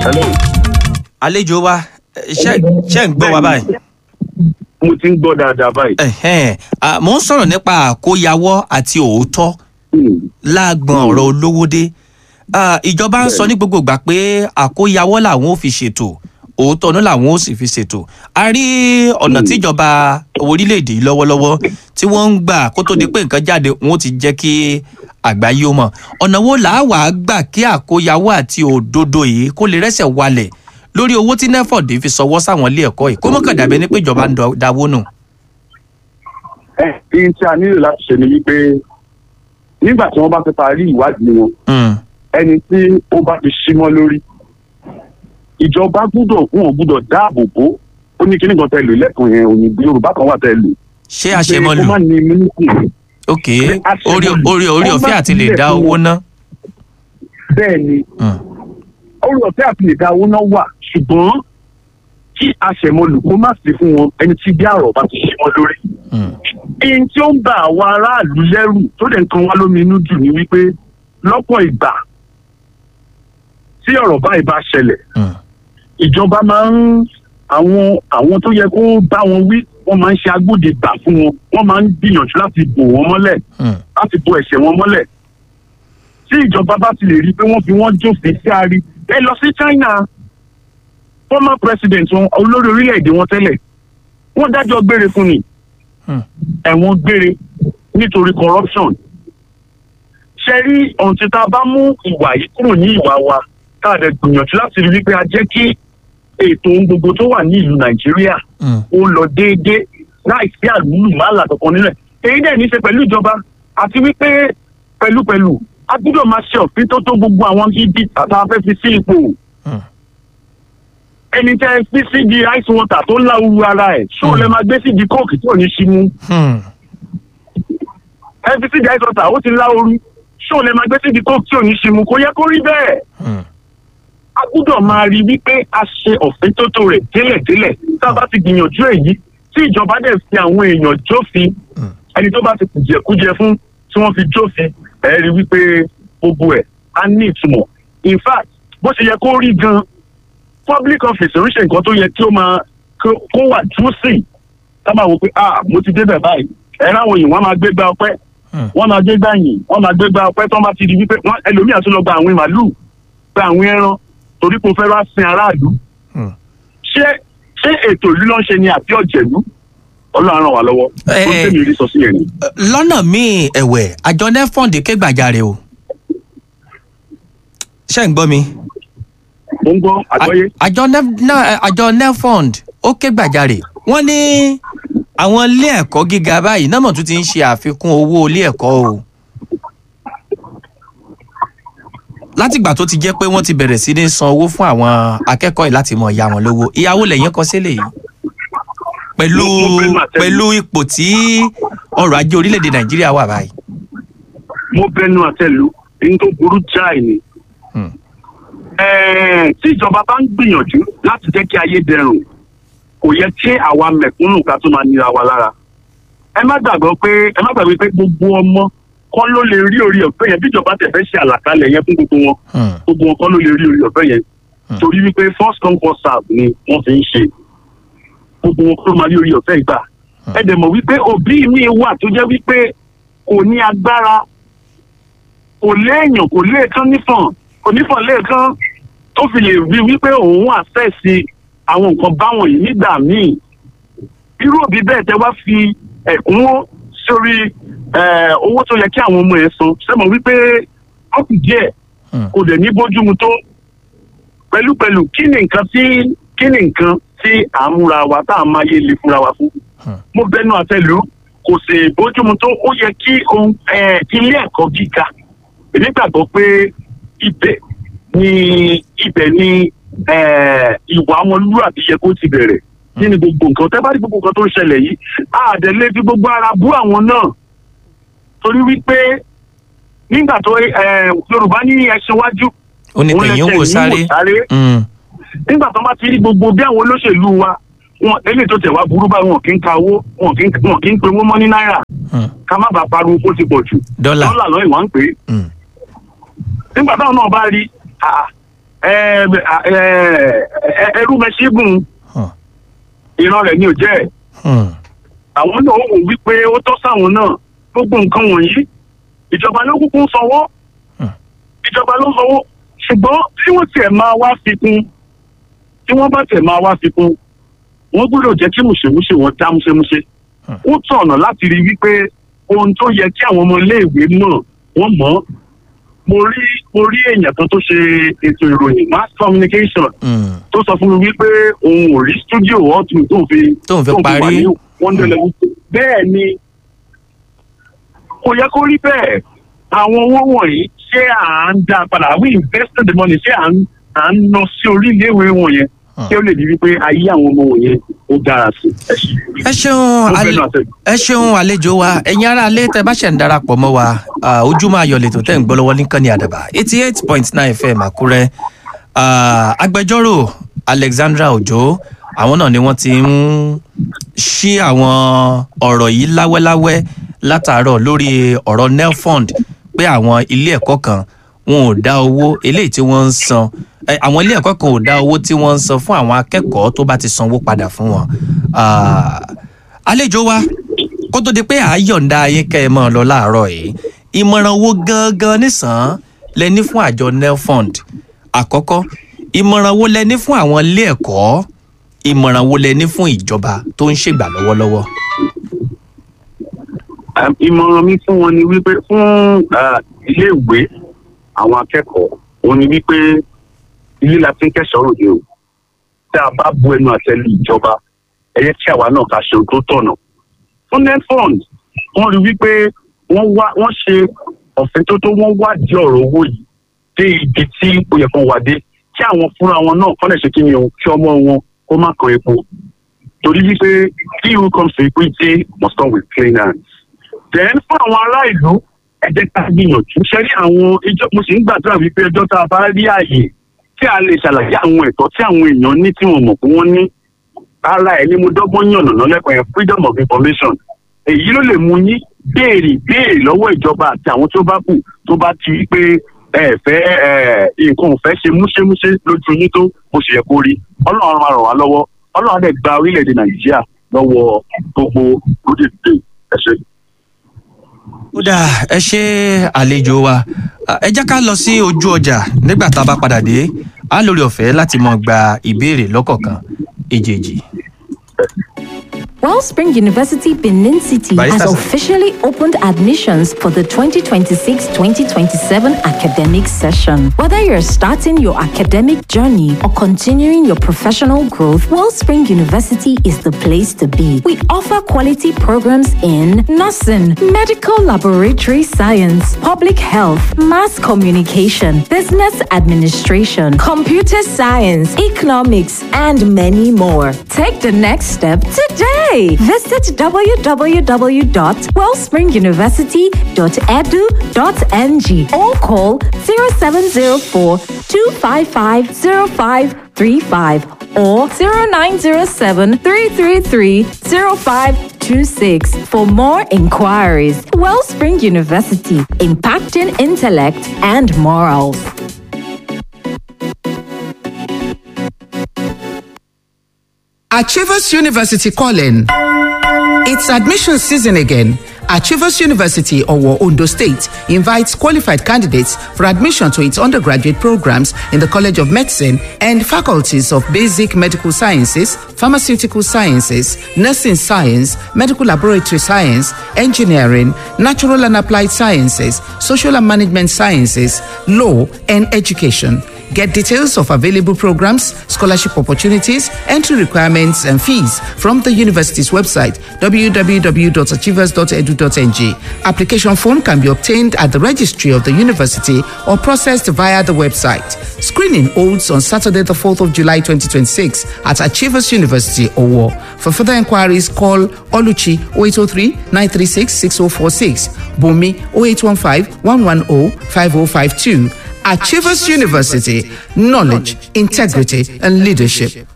Hello. àlejò wa ẹ, ṣé ṣé ń gbọ́ wa báyìí. mo ti ń gbọ́ dáadáa báyìí. Ẹ̀hẹ́n, à, mò ń sọ̀rọ̀ nípa àkóyawọ́ àti òótọ́ Hmm. láàgbọ̀n ọ̀rọ̀ olówódé Ah, ìjọba ń sọ ní gbogbo ìgbà pé àkóyawọ́ làwọn ò fi ṣètò òótọ́ ọ̀nà làwọn ò sì fi ṣètò a rí ọ̀nà tíjọba orílẹ̀-èdè yìí lọ́wọ́lọ́wọ́ tí wọ́n ń gbà kó tó di pé nǹkan jáde wọn ó ti jẹ́ kí àgbáyé ó mọ̀ ọ̀nà wo làá wà á gbà kí àkóyawọ́ àti òdodo yìí kó lè rẹ́sẹ̀ walẹ̀ lórí owó tí nefod fi sọwọ́ sáwọn ilé ẹ̀kọ́ yìí kó mọ̀kàn dàbẹ́ ní pé ìjọba ń dọ- dáwó nù. ẹ ihun tí a nílò láti ṣe ni wípé nígbà tí wọ́n bá fẹ́ parí ìwádìí wọn Mm, ẹni tí ó bá ti símọ́ lórí ìjọba gbúdọ̀ wọn gbúdọ̀ dáàbò bò ó ní kíní kan tẹ lò lẹ́kùn yẹn òyìnbó yorùbá kan wà tẹ lò. ṣé àṣemọ́lù ó má ní mímíkù ok àṣemọ́lù. orí orí orí Wọ́n ọ̀fẹ́ bá àti lè tilẹ̀ dá fún owó wọn. ná. bẹ́ẹ̀ ni Mm. orí ọ̀fẹ́ àti lè dá owó náà wà ṣùgbọ́n kí aṣẹ̀mọlù kó má sí fún wọn ẹni tí bí àrọ̀ bá ti ṣe wọn lórí. Mm. ihun tí ó ń ba àwọn aráàlú lẹ́rù tó dẹ̀ ń kan wá lómi inú jù ni wípé lọ́pọ̀ ìgbà tí ọ̀rọ̀ báyìí bá ṣẹlẹ̀ Mm. ìjọba máa ń àwọn àwọn tó yẹ kó bá wọn wí wọ́n máa ń ṣe agbódegbà fún wọn wọ́n máa ń gbìyànjú láti bò wọ́n mọ́lẹ̀ Mm. láti bo ẹ̀ṣẹ̀ wọn mọ́lẹ̀ tí ìjọba bá ti lè rí i pé wọ́n fi wọ́n jófin sí àárí ẹ lọ sí China former president wọn olórí orílẹ̀-èdè wọn tẹ́lẹ̀ wọ́n dájọ́ gbére fún ni Hmm. ẹ̀wọ̀n gbére nítorí corruption ṣe rí ohun tí tá a bá mú ìwà yìí kúrò ní ìwà wa tá a dẹ̀ gbìyànjú láti rí wípé a jẹ́ kí ètò ohun gbogbo tó wà ní ìlú Nàìjíríà Mm. ó lọ déédéé láì sí àlùmọ́là kankan nílẹ̀ èyí dẹ̀ ní í ṣe pẹ̀lú ìjọba àti wípé pẹ̀lúpẹ̀lú a gbọ́dọ̀ máa ṣe òfin tó tó gbogbo àwọn ibi tàbá fẹ́ fi sí ipò Mm. ẹni tẹ́ ẹ fi sí di ice water tó ń láwùrú ara ẹ̀ ṣó Hmm. lẹ máa gbé sí di kóòkì tí ò ní ṣí mú Hmm. ẹ fi sí di ice water ó ti láwùrú ṣó lẹ máa gbé sí di kóòkì tí ò ní ṣí mú kò yẹ kó rí bẹ́ẹ̀ Hmm. a gbọ́dọ̀ máa rí wípé a ṣe òfin tó tó rẹ̀ délẹ̀délẹ̀ tá a bá ti gbìyànjú èyí tí ìjọba dẹ̀ fi àwọn èèyàn jófin Hmm. ẹni tó bá ti kùjẹkújẹ fún tí wọ́n fi jófin ẹ rí wípé gbogbo ẹ̀ á ní ìtumọ̀ in fact bó ṣe yẹ kó rí gan public office oríṣi nǹkan tó yẹ kí ó máa kó- kó wà juicy ká máa wò pé ah mo ti débẹ̀ báyìí ẹ ráwọn yìí wọ́n máa gbé gba ọpẹ́ Hmm. wọ́n máa gbé gbà yìn wọ́n máa gbé gba ọpẹ́ tó máa ti di wípé wọ́n ẹlòmíà tún lọ gba àwọn màálùú gba àwọn ẹran torí pé o fẹ́ wá sin aráàlú Hmm. ṣé ṣé ètò ìlú ló ń ṣe ni àbí ọ̀jẹ̀lú ọlọ́run ràn wá lọ́wọ́ Eh, tó ń tẹ̀lé rí sọ sí yẹn ni. lọ́nà míì ẹ̀wẹ̀ àjọ nefond ké gbàjarè o ṣé ń gbọ́ mi. mo ń gbọ́ àgbọ́yé À- àjọ Nef- na- àjọ nefond ó ké gbàjarè wọ́n ní àwọn ilé ẹ̀kọ́ gíga báyìí náà mọ̀ tún ti ń ṣe àfikún owó ilé ẹ̀kọ́ o. látìgbà tó ti jẹ́ pé wọ́n ti bẹ̀rẹ̀ sí ní san owó fún àwọn akẹ́kọ̀ọ́ yìí láti mọ̀ ìyá wọn lówó ìyàwó lẹ́yìn kọ sílẹ̀ yìí pẹ̀lú Mo- mo fẹ́ máa tẹ́lẹ̀. pẹ̀lú ipò tí ọrọ̀ ajé orílẹ̀-èdè nàìjíríà wà báyìí. mo bẹnu àtẹ́lù ní tó burú jáì ni. Hmm. Ẹ̀ẹ̀, tí ìjọba bá ń gbìyànjú láti jẹ́ kí ayé dẹrùn kò yẹ kí àwa mẹ̀kúnnù ká tó máa nira wa lára. ẹ má gbàgbọ́ pé ẹ má gbàgbé pé gbogbo ọmọ kọ́ ló lè rí orí ọ̀fẹ́ yẹn bí ìjọba tẹ̀ fẹ́ ṣe àlàkalẹ̀ yẹn fún gbogbo wọn Hmm. gbogbo wọn kọ́ ló lè rí orí ọ̀fẹ́ yẹn Hmm. torí wípé first come first serve ni wọ́n fi ń ṣe gbogbo wọn kọ́ ló máa rí orí ọ̀fẹ́ ìgbà ẹ dẹ̀ mọ̀ wípé òbí mi wà tó jẹ́ wípé kò ní agbára kò léèyàn kò léèkán nífọ̀n kò nífọ̀n léèkán tó fi lè rí wípé òun àṣẹ̀sí àwọn nǹkan báwọn yìí nígbà míì irú òbí bẹ́ẹ̀ tẹ́ wá fi ẹ̀kúnwó sórí eh, owó tó yẹ kí àwọn ọmọ ẹ̀ san sẹ́mọ̀ wípé ó kù díẹ̀ Hmm. kò dẹ̀ ní bójúmu tó pẹ̀lúpẹ̀lú kí ni nǹkan tí kí ni nǹkan tí à ń múra wa tá à ń máa yé le fúnra wa fún. Hmm. mo bẹnu àtẹ́lù kò sì bójúmu tó ó yẹ kí ohun eh, ilé ẹ̀kọ́ gíga èmi gbàgbọ́ pé ibẹ̀ ni ibẹ̀ ni eh, ìwà ọmọlúwàbí yẹ kó ti bẹ̀rẹ̀ kí ni gbogbo nǹkan tẹ́ bá rí gbogbo nǹkan tó ń ṣẹlẹ̀ yìí àdẹ̀lé fi gbogbo ara bú àwọn náà torí wípé nígbà tó eh, Yorùbá ní ẹṣin wájú ó ní òun tẹ̀yìn lẹsẹ̀ wò yìí sáré. sáré Hmm. nígbà tó bá ti rí gbogbo bí àwọn olóṣèlú wa wọn eléyìí tó tẹ̀ wá burú báyìí wọn kì í ka owó wọn kì í wọn kì í pe owó mọ́ ní náírà Hmm. ká má bàa pariwo kó ti pọ̀ jù dọ́là. dọ́là lọ́yìn wọ́n ń pè é Hmm. nígbà táwọn náà bá rí ah, ẹ, ẹ, ẹ, ẹrú mẹṣígùn Huh. ìran rẹ̀ ni ò jẹ́ ẹ̀ Hmm. àwọn náà wò wípé ó tọ́ sáwọn náà gbogbo nǹkan wọ̀nyí ìjọba ló kúkú ń sanwó Hmm. ìjọba ló ń sanwó ṣùgbọ́n tí wọ́n tiẹ̀ máa wá fi kún tí wọ́n bá tiẹ̀ máa wá fi kún wọ́n gbọ́dọ̀ jẹ́ kí mùsèmùsè wọn dá múṣemúṣe Hmm. ó tọ̀nà láti rí wípé ohun tó yẹ kí àwọn ọmọ iléèwé mọ̀ wọ́n mọ̀ ọ́. mo rí mo rí èèyàn kan tó ṣe ètò ìròyìn mass communication Hmm. tó sọ fún mi wípé òun ò rí studio ọtún tó fi Tóun fi parí. wà ní wonderland bẹ́ẹ̀ ni kò yẹ kó rí bẹ́ẹ̀ àwọn owó wọ̀nyí ṣé à ń dá padà we invested the money ṣé à ń à ń lọ sí orí iléèwé wọ̀nyẹn Hmm. kí ó lè di wípé ayé àwọn ọmọ wọ̀nyẹn ó dára sí ẹ ṣe. ẹ ṣeun Ó ale- fẹ́ràn àtẹ̀gùn. ẹ ṣeun àlejò wa ẹ̀yin ará alẹ́ tẹ bá ṣẹ̀ ń darapọ̀ mọ́ wa ah, ojúmọ́ ayọ̀ lẹ́tọ̀ tẹ̀ ń gbọ́ lọ́wọ́ nìkan ní àdàbà eighty eight point nine fm àkúrẹ́ Ah, agbẹjọ́rò alexandra ojo àwọn náà ni wọ́n ti ń ṣí àwọn ọ̀rọ̀ yìí láwẹ́láwẹ́ látàárọ̀ lórí ọ̀rọ̀ nelfund pé àwọn ilé ẹ̀kọ́ kan wọn ò dá owó eléyìí tí wọ́n ń san eh, àwọn ilé ẹ̀kọ́ kan ò dá owó tí wọ́n ń san fún àwọn akẹ́kọ̀ọ́ tó bá ti sanwó padà fún wọn. Ah, àlejò wa kó tó di pé à á yọ̀ǹda ayé kẹ́ ẹ mọ́ ọ lọ láàárọ̀ yìí ìmọ̀ràn owó gangan nìsàn lẹ ní fún àjọ nelfund àkọ́kọ́ ìmọ̀ràn wo lẹ ní fún àwọn ilé ẹ̀kọ́ ìmọ̀ràn wo lẹ ní fún ìjọba tó ń ṣègbà lọ́wọ́lọ́wọ́. Um, ìmọ̀ràn mi fún wọn ni wípé fún uh, iléèwé àwọn akẹ́kọ̀ọ́ òun ni wípé ilé la fi ń kẹ́sọ̀ọ́ ròde o tí a bá bu ẹnu àtẹ́lu ìjọba ẹ yẹ kí àwa náà ká ṣe ohun tó tọ̀nà. fún netfund wọ́n rí wípé wọ́n wá wọ́n ṣe ọ̀fẹ́ tó tó wọ́n wádìí ọ̀rọ̀ owó yìí dé ibi tí ó yẹ kó wà dé kí àwọn fúnra wọn náà kọ́ lè ṣe kí ni o kí ọmọ wọn kó má kan epo torí wípé he who comes to equity must come with clean hands then fún àwọn ará ìlú ẹ jẹ́ ká gbìyànjú ṣe rí àwọn ìjọ mo sì ń gbàdúrà wípé ọjọ́ tá a bá rí àyè tí a lè ṣàlàyé àwọn ẹ̀tọ́ tí àwọn èèyàn ní tí wọ́n mọ̀ pé wọ́n ní ara ẹ̀ ní mo dọ́gbọ́n yànnà náà lẹ́kọ̀ọ́ yẹn freedom of information èyí ló lè mú yín béèrè béèrè lọ́wọ́ ìjọba àti àwọn tó bá kù tó bá ti rí pé ẹ fẹ́ ẹ nǹkan ò fẹ́ ṣe múṣémúṣé lójú yín tó bó ṣe yẹ kó rí ọlọ́run máa ràn wá lọ́wọ́ ọlọ́run á dẹ̀ gba orílẹ̀-èdè nàìjíríà lọ́wọ́ gbogbo lóde ẹ ṣe. ó dáa ẹ ṣe àlejò wa Ah, ẹ jẹ́ ká lọ sí ojú ọjà nígbà tá a bá padà dé á lórí ọ̀fẹ́ láti mọ gba ìbéèrè lọ́kọ̀ọ̀kan èjèèjì. Wellspring University Benin City Barista has sir. officially opened admissions for the 2026-2027 academic session. Whether you're starting your academic journey or continuing your professional growth, Wellspring University is the place to be. We offer quality programs in nursing, medical laboratory science, public health, mass communication, business administration, computer science, economics, and many more. Take the next step today. Visit www.wellspringuniversity.edu.ng or call 0704 255 0535 or 0907 333 0526 for more inquiries. Wellspring University, impacting intellect and morals. Achievers University calling. It's admission season again. Achievers University, Owo, Ondo State, invites qualified candidates for admission to its undergraduate programs in the College of Medicine and faculties of Basic Medical Sciences, Pharmaceutical Sciences, Nursing Science, Medical Laboratory Science, Engineering, Natural and Applied Sciences, Social and Management Sciences, Law, and Education. Get details of available programs, scholarship opportunities, entry requirements, and fees from the university's website www.achievers.edu.ng. Application form can be obtained at the registry of the university or processed via the website. Screening holds on Saturday, the 4th of July 2026 at Achievers University, Owo. For further inquiries, call Oluchi 0803 936 6046, Bumi 0815 110 5052. Achievers University, knowledge, integrity, and leadership.